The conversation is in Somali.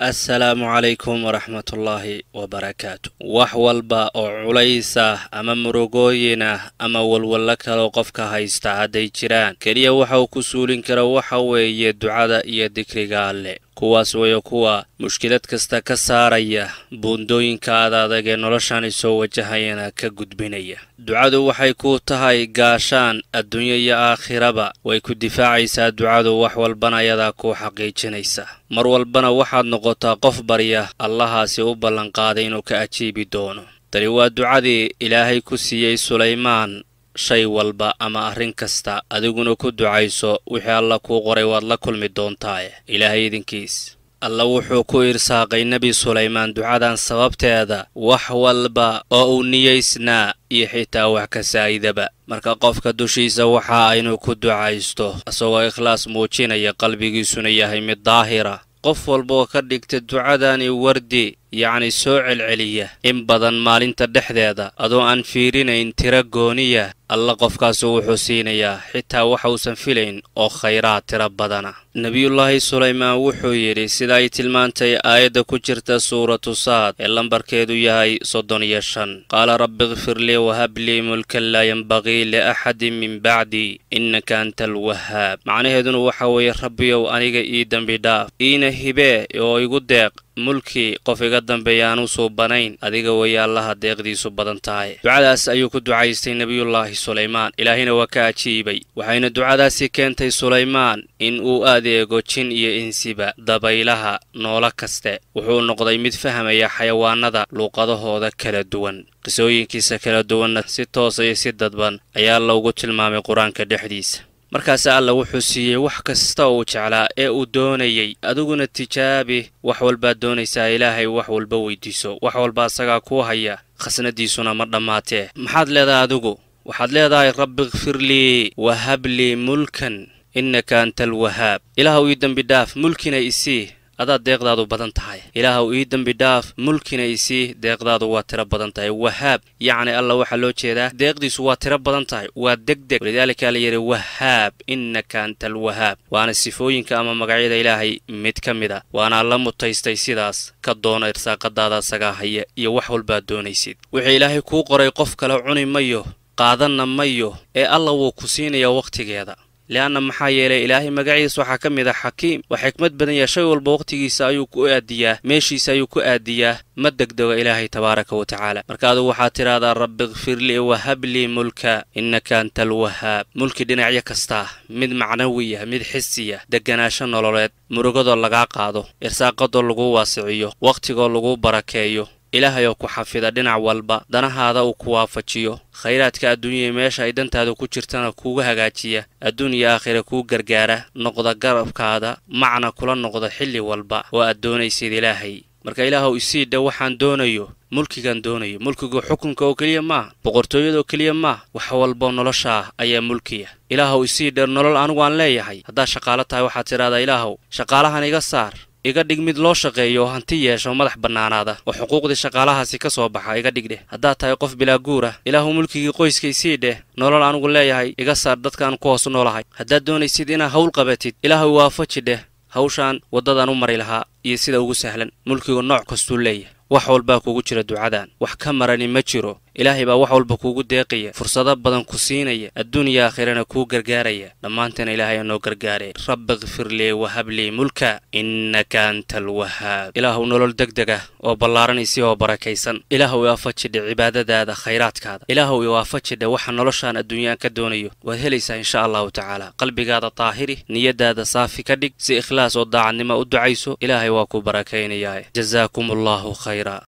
assalaamu calaykum waraxmatullaahi wabarakaatu wax walba oo culays ah ama murugooyin ah ama walwallo kaloo qofka haysta hadday jiraan keliya waxa uu ku suulin kara waxa weeye ducada iyo dikriga alle kuwaas weeye kuwa mushkilad kasta ka saaraya buundooyinka ad adag ee noloshan isoo wajahayana ka gudbinaya ducadu waxay ku tahay gaashaan adduunyo iyo aakhiraba way ku difaacaysaa ducadu wax walbana ayadaa kuu xaqiijinaysa mar walbana waxaad noqotaa qof barya allahaasi u ballanqaaday inuu ka ajiibi doono tani waa ducadii ilaahay ku siiyey sulaymaan shay walba ama arrin kasta adiguna ku ducayso wixii alla kuu qoray waad la kulmi doontaa ilaahay idinkiis alla wuxuu ku irsaaqay nebi sulaymaan ducadan sababteeda wax walba oo uu niyaysnaa iyo xitaa wax ka saa'idaba marka qofka dushiisa waxa aynu ku ducaysto isagoo ikhlaas muujinaya qalbigiisuna yahay mid daahira qof walbaoo ka dhigta ducadani wardi yacni soo celceliya in badan maalinta dhexdeeda adoo aan fiirinayn tiro gooniya alla qofkaasu wuxuu siinayaa xitaa waxa uusan filayn oo khayraad tiro badana nebiyullaahi sulaymaan wuxuu yidhi sida ay tilmaantay aayadda ku jirta suuratu saad ee lambarkeedu yahay soddon iyo shan qaala rabbi ikfir lii wahab lii mulkan laa yenbaqii liaxadin min bacdii innaka anta alwahaab macnaheeduna waxa weeye rabbiyow aniga ii dembi dhaaf iina hibee oo igu deeq mulkii qof iga dambeeya aan u suubanayn adiga weeye allaha deeqdiisu badan tahay ducadaas ayuu ku ducaystay nebiyullaahi sulaymaan ilaahina waa ka ajiibay waxayna ducadaasi keentay sulaymaan in uu adeego jin iyo insiba dabaylaha noolo kaste wuxuu noqday mid fahmaya xayawaanada luuqadahooda kala duwan qisooyinkiisa kala duwanna si toosa iyo si dadban ayaa loogu tilmaamay qur-aanka dhexdiisa markaase alla wuxuu siiyey wax kasta uu jeclaa ee uu doonayey adiguna tijaabi wax walbaad doonaysaa ilaahay wax walba weydiiso wax walba asagaa kuu haya khasnadiisuna ma dhammaatee maxaad leedahay adigu waxaad leedahay rabbi ikfir lii wahab lii mulkan innaka anta alwahaab ilaahuw ii dembi dhaaf mulkina isii adaad deeqdaadu badan tahay ilaahuw ii dembi dhaaf mulkina isii deeqdaadu waa tiro badan tahay wahaab yacni alla waxaa loo jeedaa deeqdiisu waa tiro badan tahay waa degdeg walidaalika la yidhi wahaab innaka anta alwahaab waana sifooyinka ama magacyada ilaahay mid ka mid a waana alla mutaystay sidaas ka doona irsaaqadaada asagaa haya iyo wax walbaad doonaysid wixii ilaahay kuu qoray qof kale cuni mayo qaadanna mayo ee alla wuu ku siinayaa wakhtigeeda le'anna maxaa yeelay ilaahay magaciis waxaa ka mid ah xakiim waa xikmad badan yaha shay walba wakhtigiisa ayuu ku aadiyaa meeshiisa ayuu ku aadiyaa ma degdego ilaahay tabaaraka wa tacaala marka adugu waxaad tidhaahdaa rabbi ikfir lii wahab lii mulka innaka anta alwahaab mulki dhinacyo kastaa mid macnawiya mid xisiya degganaasho nololeed murugadoo lagaa qaado irsaaqadoo lagu waasiciyo wakhtigoo lagu barakeeyo ilaahay oo ku xafida dhinac walba danahaada uu ku waafajiyo khayraadka adduunyaya meesha ay dantaada ku jirtana kuuga hagaajiya adduun iyo aakhira kuu gargaara noqda garabkaada macna kula noqda xilli walba oo aad doonaysid ilaahay marka ilaahuw isii dhe waxaan doonayo mulkigan doonayo mulkigu xukunka oo keliya maaha boqortooyadaoo keliya maaha wax walboo nolosha ah ayaa mulkiya ilaahuw isii dheer nolol anigu aan leeyahay haddaad shaqaalo tahay waxaad tidhahdaa ilaahuw shaqaalahan iga saar iga dhig mid loo shaqeeyo oo hanti yeesho madax bannaanaada oo xuquuqdii shaqaalahaasi ka soo baxa iga dhig dheh haddaad tahay qof bilaa guur ah ilaahu mulkigii qoyskaysii dheh nolol anugu leeyahay iga saar dadkaan ku hoos noolahay haddaad doonaysid inaad hawl qabatid ilaahu waafaji dheh hawshaan waddadaan u mari lahaa iyo sida ugu sahlan mulkigu nooc kastuu leeyahay wax walbaa kugu jira ducadan wax ka marani ma jiro ilaahay baa wax walba kuugu deeqaya fursado badan ku siinaya adduun iyo aakhirana kuu gargaaraya dhammaantana ilaahay anoo gargaaree rabbi ikfir lii wahab lii mulka innaka anta alwahaab ilaahuw nolol degdeg ah oo ballaaranaysi oo barakaysan ilaahuw iwaafajidhe cibaadadaada khayraadkaada ilaahuw iwaafajidhe waxa noloshaan adduunyaan ka doonayo waad helaysaa insha allahu tacaala qalbigaada taahiri niyadaada saafi ka dhig si ikhlaas oo daacadnimo u ducayso ilaahay waa ku barakaynayaa jazaakum allahu khayra